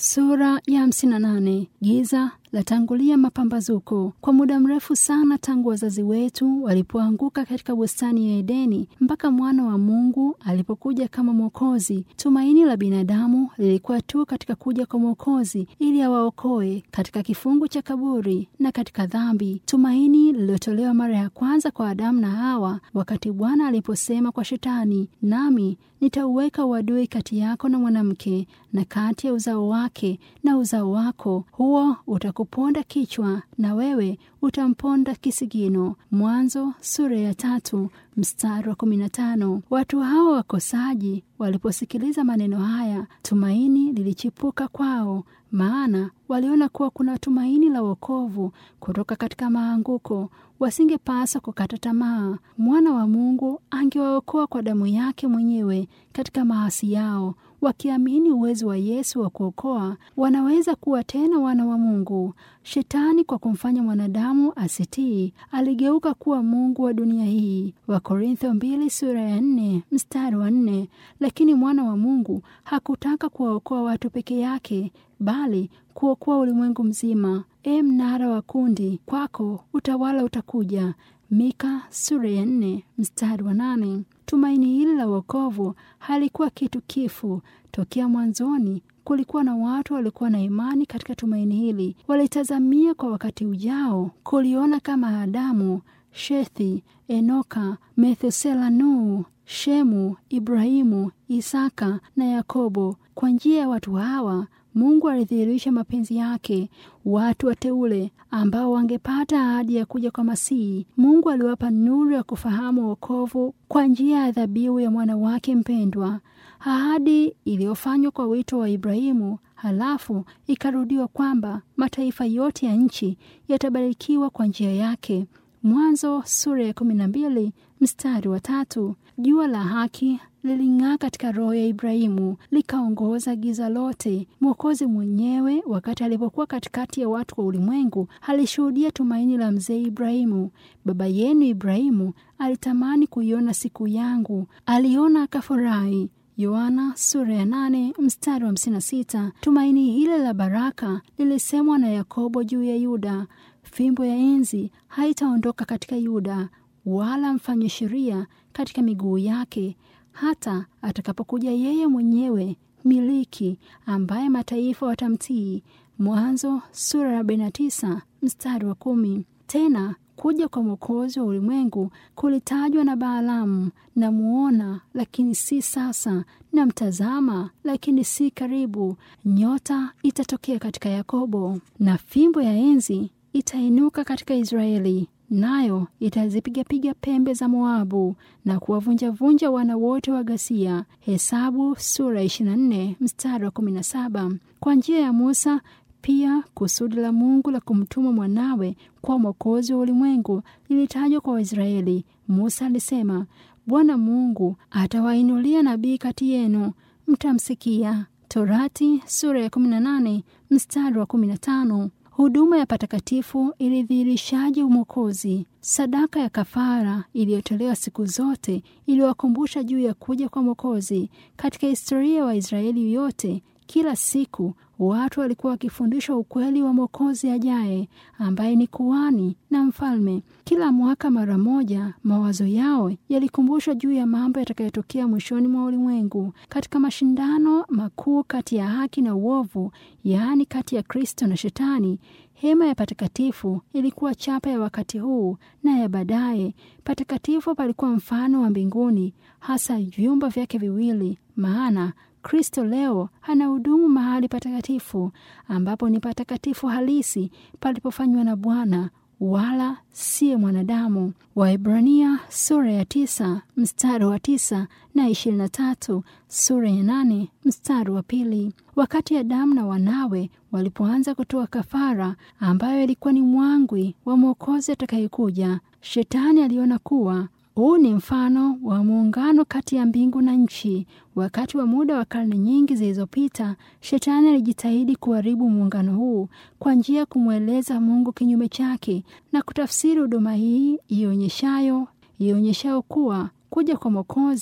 Sura ya hamsini na nane. Giza latangulia mapambazuko. Kwa muda mrefu sana tangu wazazi wetu walipoanguka katika bustani ya Edeni mpaka mwana wa Mungu alipokuja kama Mwokozi, tumaini la binadamu lilikuwa tu katika kuja kwa Mwokozi ili awaokoe katika kifungu cha kaburi na katika dhambi, tumaini lililotolewa mara ya kwanza kwa Adamu na Hawa wakati Bwana aliposema kwa Shetani, nami nitauweka uadui kati yako na mwanamke na kati ya uzao wake na uzao wako, huo utakuponda kichwa na wewe utamponda kisigino. Mwanzo sura ya tatu mstari wa kumi na tano. Watu hao wakosaji waliposikiliza maneno haya, tumaini lilichipuka kwao, maana waliona kuwa kuna tumaini la wokovu kutoka katika maanguko. Wasingepaswa kukata tamaa. Mwana wa Mungu angewaokoa kwa damu yake mwenyewe katika maasi yao. Wakiamini uwezo wa Yesu wa kuokoa, wanaweza kuwa tena wana wa Mungu. Shetani kwa kumfanya mwanadamu asitii, aligeuka kuwa mungu wa dunia hii. Wakorintho mbili sura ya nne mstari wa nne. Lakini mwana wa Mungu hakutaka kuwaokoa watu peke yake, bali kuokoa ulimwengu mzima. E mnara wa kundi, kwako utawala utakuja. Mika sura ya nne mstari wa nane. Tumaini hili la wokovu halikuwa kitu kifu. Tokea mwanzoni kulikuwa na watu walikuwa na imani katika tumaini hili, walitazamia kwa wakati ujao kuliona kama Adamu, Shethi, Enoka, Methusela, Nuhu, Shemu, Ibrahimu, Isaka na Yakobo. Kwa njia ya watu hawa Mungu alidhihirisha mapenzi yake, watu wateule ambao wangepata ahadi ya kuja kwa Masihi. Mungu aliwapa nuru ya kufahamu wokovu kwa njia ya dhabihu ya mwana wake mpendwa, ahadi iliyofanywa kwa wito wa Ibrahimu, halafu ikarudiwa kwamba mataifa yote ya nchi yatabarikiwa kwa njia yake. Mwanzo sura ya kumi na mbili mstari wa tatu. Jua la haki liling'aa katika roho ya Ibrahimu likaongoza giza lote. Mwokozi mwenyewe wakati alipokuwa katikati ya watu wa ulimwengu alishuhudia tumaini la mzee Ibrahimu. Baba yenu Ibrahimu alitamani kuiona siku yangu, aliona akafurahi. Yohana sura ya nane mstari wa hamsini na sita. Tumaini hile la baraka lilisemwa na Yakobo juu ya Yuda. Fimbo ya enzi haitaondoka katika Yuda, wala mfanye sheria katika miguu yake hata atakapokuja yeye mwenyewe miliki, ambaye mataifa watamtii. Mwanzo sura ya arobaini na tisa mstari wa kumi. Tena kuja kwa mwokozi wa ulimwengu kulitajwa na Baalamu, na muona lakini si sasa, na mtazama lakini si karibu. Nyota itatokea katika Yakobo, na fimbo ya enzi itainuka katika Israeli nayo itazipigapiga pembe za Moabu na kuwavunjavunja wana wote wa ghasia. Hesabu sura ya 24 mstari wa 17. Kwa njia ya Musa pia kusudi la Mungu la kumtuma mwanawe kwa mwokozi wa ulimwengu lilitajwa kwa Waisraeli. Musa alisema, Bwana Mungu atawainulia nabii kati yenu, mtamsikia. Torati sura ya 18 mstari wa 15. Huduma ya patakatifu ilidhihirishaje umwokozi. Sadaka ya kafara iliyotolewa siku zote iliwakumbusha juu ya kuja kwa Mwokozi. Katika historia ya wa Waisraeli yote, kila siku watu walikuwa wakifundishwa ukweli wa Mwokozi ajaye, ambaye ni kuhani na mfalme. Kila mwaka mara moja, mawazo yao yalikumbushwa juu ya mambo yatakayotokea mwishoni mwa ulimwengu, katika mashindano makuu kati ya haki na uovu, yaani kati ya Kristo na Shetani. Hema ya patakatifu ilikuwa chapa ya wakati huu na ya baadaye. Patakatifu palikuwa mfano wa mbinguni, hasa vyumba vyake viwili, maana Kristo leo anahudumu mahali patakatifu ambapo ni patakatifu halisi palipofanywa na Bwana wala siye mwanadamu. Waebrania sura ya tisa mstari wa tisa na ishirini na tatu sura ya nane mstari wa pili. Wakati Adamu na wanawe walipoanza kutoa kafara ambayo ilikuwa ni mwangwi wa mwokozi atakayekuja, Shetani aliona kuwa huu ni mfano wa muungano kati ya mbingu na nchi. Wakati wa muda wa karne nyingi zilizopita, Shetani alijitahidi kuharibu muungano huu kwa njia ya kumweleza Mungu kinyume chake na kutafsiri huduma hii ionyeshayo ionyeshayo kuwa kuja kwa Mwokozi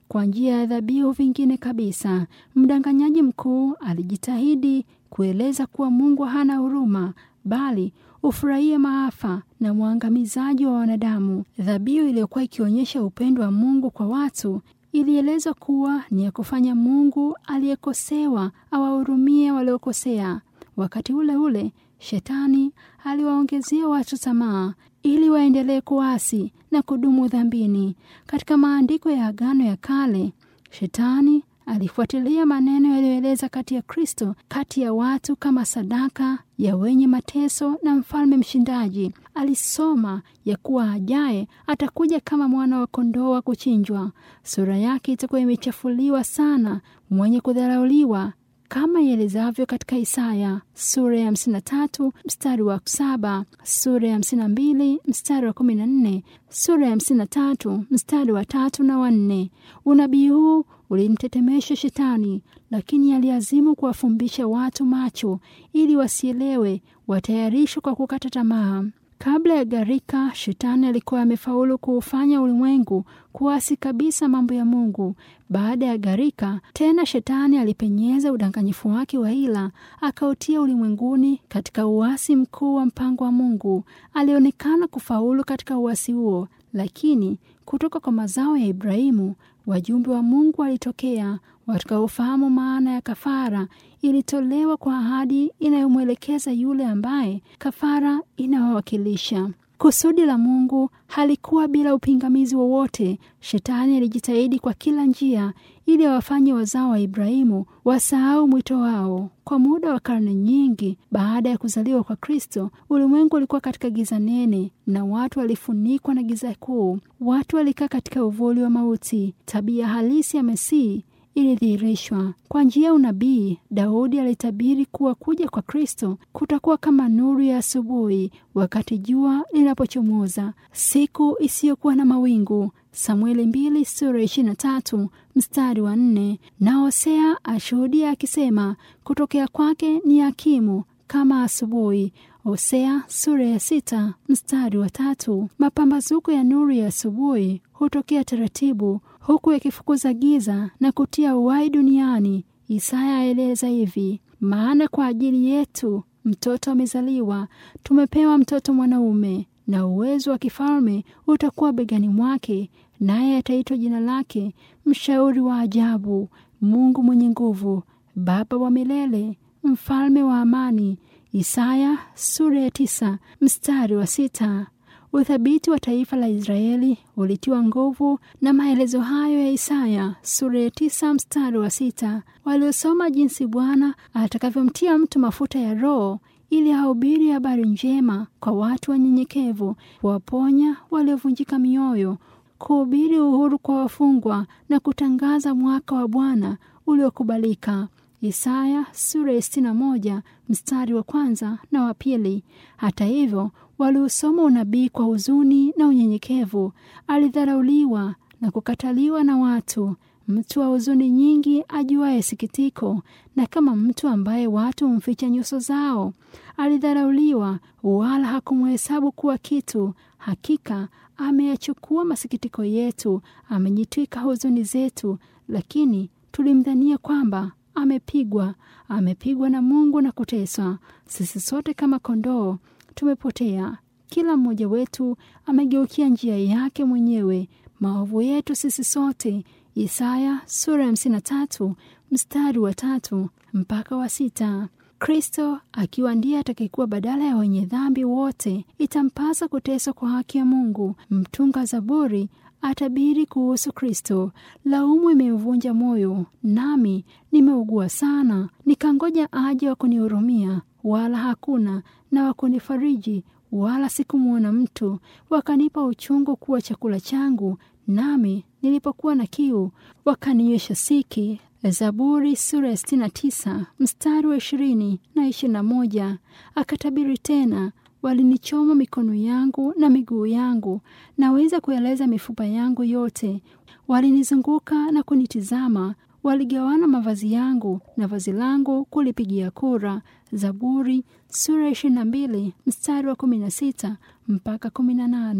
kwa njia ya dhabihu vingine kabisa. Mdanganyaji mkuu alijitahidi kueleza kuwa Mungu hana huruma, bali ufurahie maafa na mwangamizaji wa wanadamu. Dhabihu iliyokuwa ikionyesha upendo wa Mungu kwa watu ilielezwa kuwa ni ya kufanya Mungu aliyekosewa awahurumie waliokosea. Wakati ule ule Shetani aliwaongezea watu tamaa ili waendelee kuasi na kudumu dhambini. Katika maandiko ya Agano ya Kale, Shetani alifuatilia maneno yaliyoeleza kati ya Kristo kati ya watu kama sadaka ya wenye mateso na mfalme mshindaji. Alisoma ya kuwa ajaye atakuja kama mwana wa kondoo wa kuchinjwa. Sura yake itakuwa imechafuliwa sana, mwenye kudharauliwa kama ielezavyo katika Isaya sura ya 53 mstari wa saba, sura ya 52 mstari wa 14, sura ya 53 mstari wa tatu na wanne. Unabii huu ulimtetemesha Shetani, lakini aliazimu kuwafumbisha watu macho ili wasielewe, watayarishwe kwa kukata tamaa. Kabla ya gharika, Shetani alikuwa amefaulu kuufanya ulimwengu kuasi kabisa mambo ya Mungu. Baada ya gharika, tena Shetani alipenyeza udanganyifu wake wa hila, akautia ulimwenguni katika uasi mkuu wa mpango wa Mungu. Alionekana kufaulu katika uasi huo, lakini kutoka kwa mazao ya Ibrahimu wajumbe wa Mungu walitokea watakaofahamu maana ya kafara. Ilitolewa kwa ahadi inayomwelekeza yule ambaye kafara inawawakilisha. Kusudi la Mungu halikuwa bila upingamizi wowote. Shetani alijitahidi kwa kila njia ili awafanye wazao wa Ibrahimu wasahau mwito wao. Kwa muda wa karne nyingi baada ya kuzaliwa kwa Kristo, ulimwengu ulikuwa katika giza nene na watu walifunikwa na giza kuu. Watu walikaa katika uvuli wa mauti. Tabia halisi ya Masihi ilidhihirishwa kwa njia ya unabii. Daudi alitabiri kuwa kuja kwa Kristo kutakuwa kama nuru ya asubuhi wakati jua linapochomoza, siku isiyokuwa na mawingu. Samueli mbili sura ishirini na tatu mstari wa nne. Na Hosea ashuhudia akisema, kutokea kwake ni hakimu kama asubuhi. Hosea sura ya sita mstari wa tatu. Mapambazuko ya nuru ya asubuhi hutokea taratibu huku yakifukuza giza na kutia uhai duniani. Isaya aeleza hivi: maana kwa ajili yetu mtoto amezaliwa, tumepewa mtoto mwanaume, na uwezo wa kifalme utakuwa begani mwake, naye ataitwa jina lake Mshauri wa Ajabu, Mungu mwenye nguvu, Baba wa milele, Mfalme wa amani. Isaya sura ya tisa mstari wa sita. Uthabiti wa taifa la Israeli ulitiwa nguvu na maelezo hayo ya Isaya sura ya tisa mstari wa sita. Waliosoma jinsi Bwana atakavyomtia mtu mafuta ya Roho ili ahubiri habari njema kwa watu wanyenyekevu, kuwaponya waliovunjika mioyo, kuhubiri uhuru kwa wafungwa na kutangaza mwaka wa Bwana uliokubalika. Isaya sura ya sitini na moja mstari wa kwanza na wa pili. Hata hivyo waliusoma unabii kwa huzuni na unyenyekevu. Alidharauliwa na kukataliwa na watu, mtu wa huzuni nyingi, ajuaye sikitiko, na kama mtu ambaye watu humficha nyuso zao. Alidharauliwa, wala hakumhesabu kuwa kitu. Hakika ameyachukua masikitiko yetu, amejitwika huzuni zetu, lakini tulimdhania kwamba amepigwa, amepigwa na Mungu na kuteswa. Sisi sote kama kondoo tumepotea, kila mmoja wetu amegeukia njia yake mwenyewe, maovu yetu sisi sote. Isaya sura ya hamsini na tatu mstari wa tatu mpaka wa sita. Kristo akiwa ndiye atakayekuwa badala ya wenye dhambi wote, itampasa kuteswa kwa haki ya Mungu. Mtunga Zaburi atabiri kuhusu Kristo. Laumu imemvunja moyo, nami nimeugua sana, nikangoja aje wa kunihurumia, wala hakuna, na wa kunifariji, wala sikumwona mtu. Wakanipa uchungu kuwa chakula changu, nami nilipokuwa na kiu wakanywesha siki. Zaburi sura ya sitini na tisa mstari wa ishirini na ishirini na moja. Akatabiri tena walinichoma mikono yangu na miguu yangu, naweza kueleza mifupa yangu yote. Walinizunguka na kunitizama, waligawana mavazi yangu na vazi langu kulipigia kura. Zaburi sura ya ishirini na mbili mstari wa kumi na sita mpaka kumi na nane.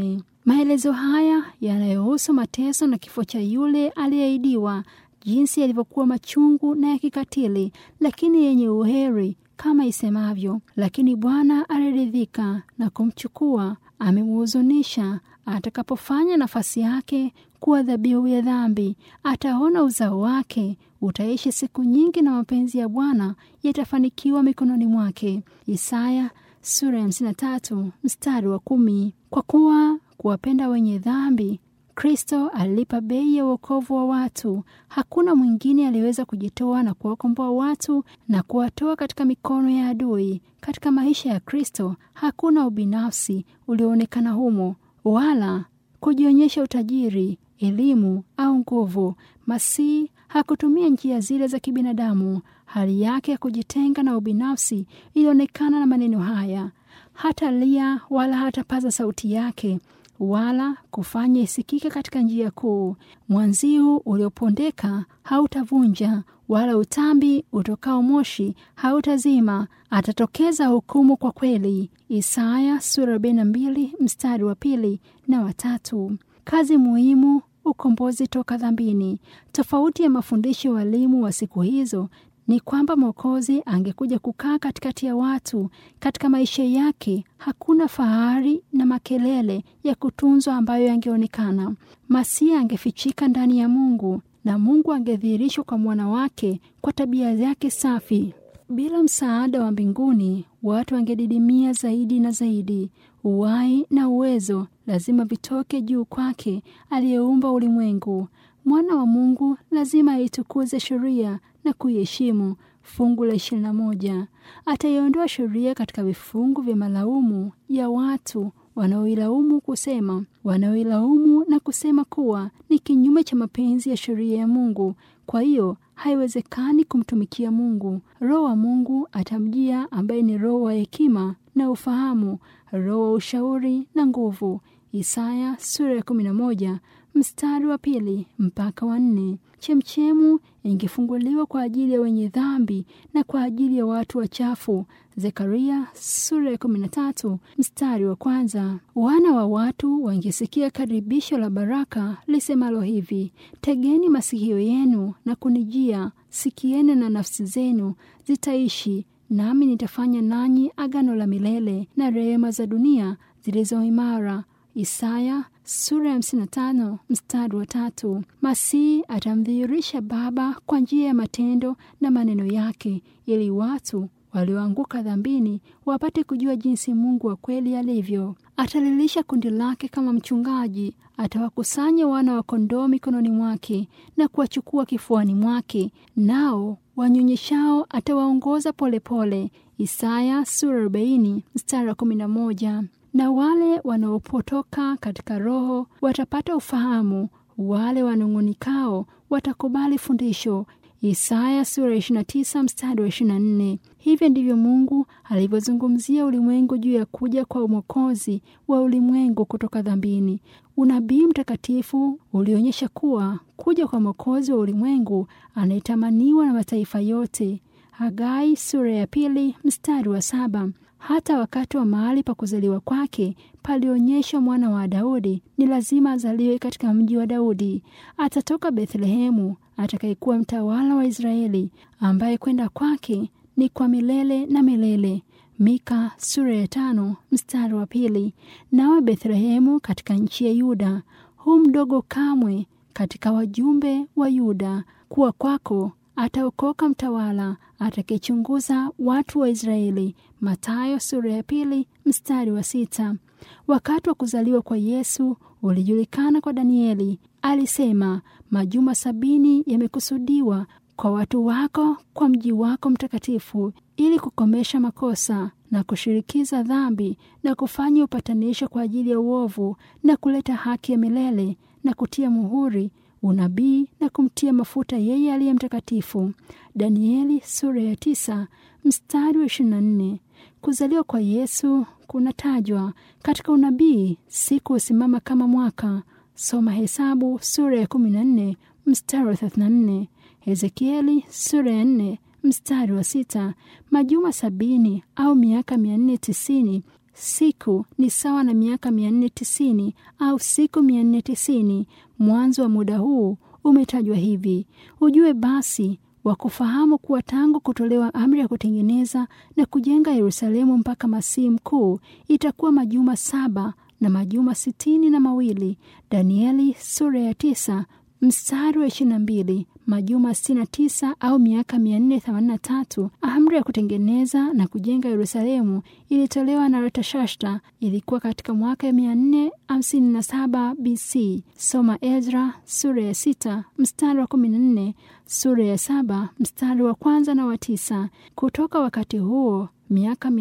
Maelezo haya yanayohusu mateso na kifo cha yule aliyeahidiwa, jinsi yalivyokuwa machungu na ya kikatili, lakini yenye uheri kama isemavyo, lakini Bwana aliridhika na kumchukua, amemhuzunisha. Atakapofanya nafasi yake kuwa dhabihu ya dhambi, ataona uzao wake. Utaishi siku nyingi, na mapenzi ya Bwana yatafanikiwa mikononi mwake. Isaya sura ya 53 mstari wa kumi. Kwa kuwa kuwapenda wenye dhambi Kristo alilipa bei ya uokovu wa watu. Hakuna mwingine aliweza kujitoa na kuwakomboa watu na kuwatoa katika mikono ya adui. Katika maisha ya Kristo hakuna ubinafsi ulioonekana humo, wala kujionyesha utajiri, elimu au nguvu. Masihi hakutumia njia zile za kibinadamu. Hali yake ya kujitenga na ubinafsi ilionekana na maneno haya: hata lia wala hatapaza sauti yake wala kufanya isikike katika njia kuu. Mwanziu uliopondeka hautavunja, wala utambi utokao moshi hautazima. Atatokeza hukumu kwa kweli. Isaya sura 42 mstari wa pili na watatu. Kazi muhimu, ukombozi toka dhambini. Tofauti ya mafundisho ya walimu wa siku hizo ni kwamba Mwokozi angekuja kukaa katikati ya watu. Katika maisha yake hakuna fahari na makelele ya kutunzwa ambayo yangeonekana. Masia angefichika ndani ya Mungu na Mungu angedhihirishwa kwa mwana wake kwa tabia yake safi. Bila msaada wa mbinguni, watu wangedidimia zaidi na zaidi. Uhai na uwezo lazima vitoke juu kwake aliyeumba ulimwengu. Mwana wa Mungu lazima aitukuze sheria na kuiheshimu. Fungu la ishirini na moja. Ataiondoa sheria katika vifungu vya malaumu ya watu wanaoilaumu kusema wanaoilaumu na kusema kuwa ni kinyume cha mapenzi ya sheria ya Mungu. Kwa hiyo haiwezekani kumtumikia Mungu. Roho wa Mungu atamjia, ambaye ni roho wa hekima na ufahamu, roho wa ushauri na nguvu. Isaya sura ya kumi na moja mstari wa pili mpaka wa nne. Chemchemu ingefunguliwa kwa ajili ya wenye dhambi na kwa ajili ya watu wachafu. Zekaria sura ya kumi na tatu mstari wa kwanza. Wana wa watu wangesikia karibisho la baraka lisemalo hivi: tegeni masikio yenu na kunijia, sikieni na nafsi zenu zitaishi, nami nitafanya nanyi agano la milele na rehema za dunia zilizo imara. Isaya sura ya hamsini na tano mstari wa tatu. Masihi atamdhihirisha Baba kwa njia ya matendo na maneno yake, ili watu walioanguka dhambini wapate kujua jinsi Mungu wa kweli alivyo. Atalilisha kundi lake kama mchungaji. Atawakusanya wana wa kondoo mikononi mwake na kuwachukua kifuani mwake, nao wanyonyeshao atawaongoza polepole. Isaya sura arobaini mstari wa kumi na moja na wale wanaopotoka katika roho watapata ufahamu, wale wanung'unikao watakubali fundisho. Isaya sura 29 mstari wa 24. Hivyo ndivyo Mungu alivyozungumzia ulimwengu juu ya kuja kwa Mwokozi wa ulimwengu kutoka dhambini. Unabii mtakatifu ulionyesha kuwa kuja kwa Mwokozi wa ulimwengu anayetamaniwa na mataifa yote. Hagai sura ya pili mstari wa saba. Hata wakati wa mahali pa kuzaliwa kwake palionyesha mwana wa Daudi ni lazima azaliwe katika mji wa Daudi. Atatoka Bethlehemu, atakayekuwa mtawala wa Israeli, ambaye kwenda kwake ni kwa milele na milele. Mika sura ya tano mstari wa pili. Nawe Bethlehemu katika nchi ya Yuda, hu mdogo kamwe katika wajumbe wa Yuda, kuwa kwako ataokoka mtawala atakayechunguza watu wa Israeli. Mathayo sura ya pili mstari wa sita. Wakati wa kuzaliwa kwa Yesu ulijulikana kwa Danieli. Alisema, majuma sabini yamekusudiwa kwa watu wako, kwa mji wako mtakatifu, ili kukomesha makosa na kushirikiza dhambi na kufanya upatanisho kwa ajili ya uovu na kuleta haki ya milele na kutia muhuri unabii na kumtia mafuta yeye aliye mtakatifu. Danieli sura ya tisa mstari wa ishirini na nne. Kuzaliwa kwa Yesu kunatajwa katika unabii, siku husimama kama mwaka. Soma Hesabu sura ya kumi na nne mstari wa thelathini na nne. Hezekieli sura ya nne mstari wa sita. Majuma sabini au miaka mia nne tisini siku ni sawa na miaka 490 au siku 490. Mwanzo wa muda huu umetajwa hivi. Ujue basi wa kufahamu kuwa tangu kutolewa amri ya kutengeneza na kujenga Yerusalemu mpaka Masihi mkuu itakuwa majuma saba na majuma sitini na mawili. Danieli sura ya tisa mstari wa ishirini na mbili. Majuma sitini na tisa au miaka mia nne themanini na tatu. Amri ya kutengeneza na kujenga Yerusalemu ilitolewa na Artashasta, ilikuwa katika mwaka ya mia nne hamsini na saba BC. Soma Ezra sura ya sita mstari wa kumi na nne, sura ya saba mstari wa kwanza na wa tisa. Kutoka wakati huo miaka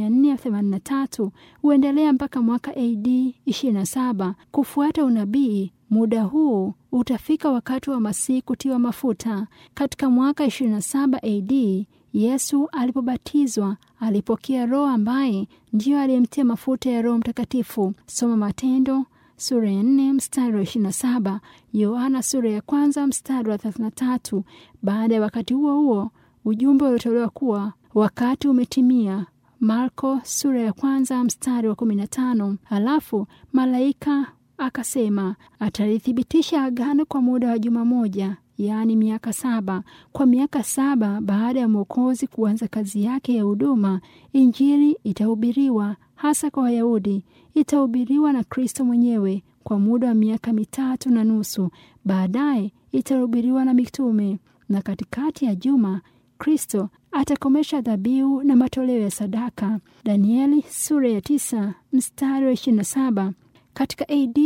483 huendelea mpaka mwaka AD 27 kufuata unabii. Muda huu utafika wakati wa Masihi kutiwa mafuta. Katika mwaka 27 AD Yesu alipobatizwa alipokea Roho ambaye ndiyo aliyemtia mafuta ya Roho Mtakatifu. Soma Matendo sura ya 4 mstari wa 27, Yohana sura ya kwanza mstari wa 33. Baada ya wakati huo huo ujumbe uliotolewa kuwa wakati umetimia Marko sura ya kwanza mstari wa 15. Halafu malaika akasema atalithibitisha agano kwa muda wa juma moja, yaani miaka saba. Kwa miaka saba baada ya Mwokozi kuanza kazi yake ya huduma, Injili itahubiriwa hasa kwa Wayahudi. Itahubiriwa na Kristo mwenyewe kwa muda wa miaka mitatu na nusu. Baadaye itahubiriwa na mitume, na katikati ya juma Kristo atakomesha dhabihu na matoleo ya sadaka. Danieli sura ya tisa mstari wa 27. Katika AD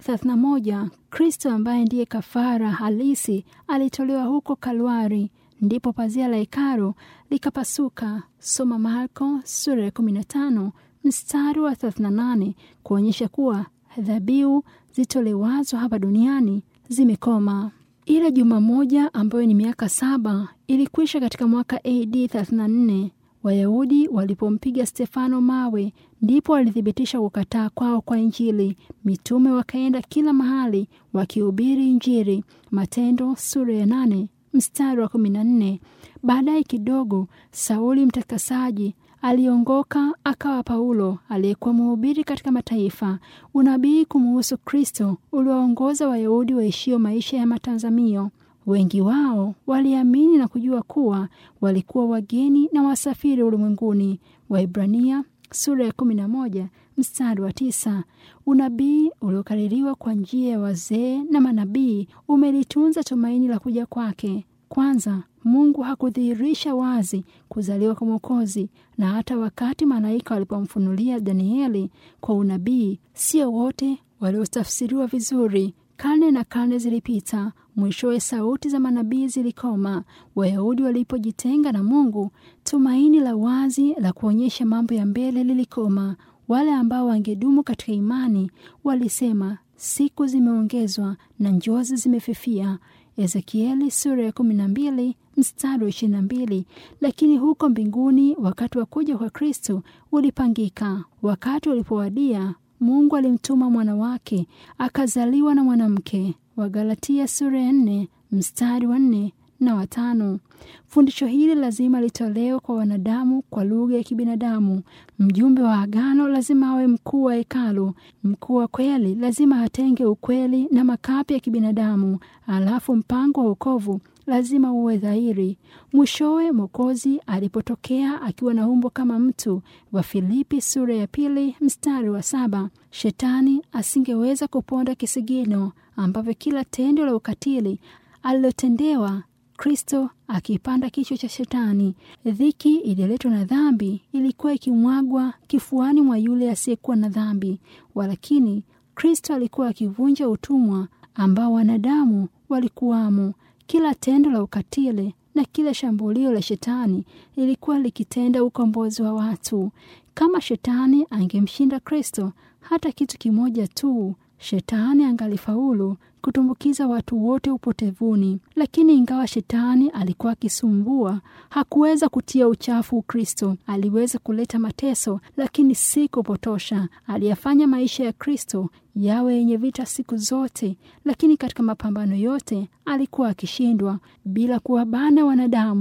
31 Kristo ambaye ndiye kafara halisi alitolewa huko Kalwari, ndipo pazia la hekalu likapasuka. Soma Marko sura ya 15 mstari wa 38, kuonyesha kuwa dhabihu zitolewazo hapa duniani zimekoma. Ile juma moja ambayo ni miaka saba ilikwisha katika mwaka AD 34. Wayahudi walipompiga Stefano mawe, ndipo walithibitisha kukataa kwao kwa Injili. Mitume wakaenda kila mahali wakihubiri Injili. Matendo sura ya nane mstari wa kumi na nne. Baadaye kidogo, Sauli mtakasaji aliongoka akawa Paulo aliyekuwa mhubiri katika mataifa. Unabii kumuhusu Kristo uliwaongoza Wayahudi waishio maisha ya matazamio. Wengi wao waliamini na kujua kuwa walikuwa wageni na wasafiri ulimwenguni. Waibrania sura ya kumi na moja mstari wa tisa. Unabii uliokaririwa kwa njia ya wazee na manabii umelitunza tumaini la kuja kwake. Kwanza, Mungu hakudhihirisha wazi kuzaliwa kwa Mwokozi, na hata wakati malaika walipomfunulia Danieli kwa unabii, sio wote waliotafsiriwa vizuri. Karne na karne zilipita, mwishowe sauti za manabii zilikoma. Wayahudi walipojitenga na Mungu, tumaini la wazi la kuonyesha mambo ya mbele lilikoma. Wale ambao wangedumu katika imani walisema, siku zimeongezwa na njozi zimefifia. Ezekieli sura ya kumi na mbili mstari wa ishirini na mbili. Lakini huko mbinguni wakati wa kuja kwa Kristo ulipangika. Wakati ulipowadia, Mungu alimtuma mwana wake akazaliwa na mwanamke. Wagalatia sura ya nne mstari wa nne na watano. Fundisho hili lazima litolewe kwa wanadamu kwa lugha ya kibinadamu. Mjumbe wa agano lazima awe mkuu wa hekalu. Mkuu wa kweli lazima atenge ukweli na makapi ya kibinadamu. Alafu mpango wa wokovu lazima uwe dhahiri. Mwishowe Mwokozi alipotokea akiwa na umbo kama mtu, wa Filipi sura ya pili mstari wa saba, shetani asingeweza kuponda kisigino ambavyo kila tendo la ukatili alilotendewa Kristo akipanda kichwa cha Shetani. Dhiki iliyoletwa na dhambi ilikuwa ikimwagwa kifuani mwa yule asiyekuwa na dhambi, walakini Kristo alikuwa akivunja utumwa ambao wanadamu walikuwamo. Kila tendo la ukatili na kila shambulio la Shetani lilikuwa likitenda ukombozi wa watu. Kama Shetani angemshinda Kristo hata kitu kimoja tu, Shetani angalifaulu kutumbukiza watu wote upotevuni. Lakini ingawa Shetani alikuwa akisumbua, hakuweza kutia uchafu Ukristo. Aliweza kuleta mateso, lakini si kupotosha. Aliyafanya maisha ya Kristo yawe yenye vita siku zote, lakini katika mapambano yote alikuwa akishindwa bila kuwabana wanadamu.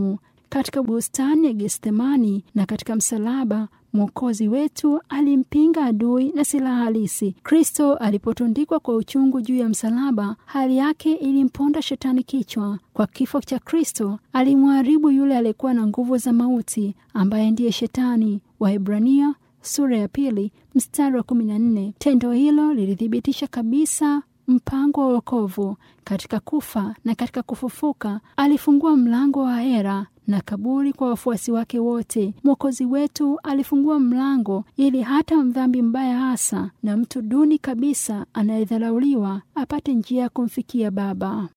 katika bustani ya Gethsemani na katika msalaba Mwokozi wetu alimpinga adui na silaha halisi. Kristo alipotundikwa kwa uchungu juu ya msalaba, hali yake ilimponda shetani kichwa. Kwa kifo cha Kristo alimharibu yule aliyekuwa na nguvu za mauti, ambaye ndiye Shetani. Waebrania sura ya pili mstari wa kumi na nne. Tendo hilo lilithibitisha kabisa mpango wa wokovu. Katika kufa na katika kufufuka, alifungua mlango wa hera na kaburi kwa wafuasi wake wote. Mwokozi wetu alifungua mlango ili hata mdhambi mbaya hasa na mtu duni kabisa anayedharauliwa apate njia ya kumfikia Baba.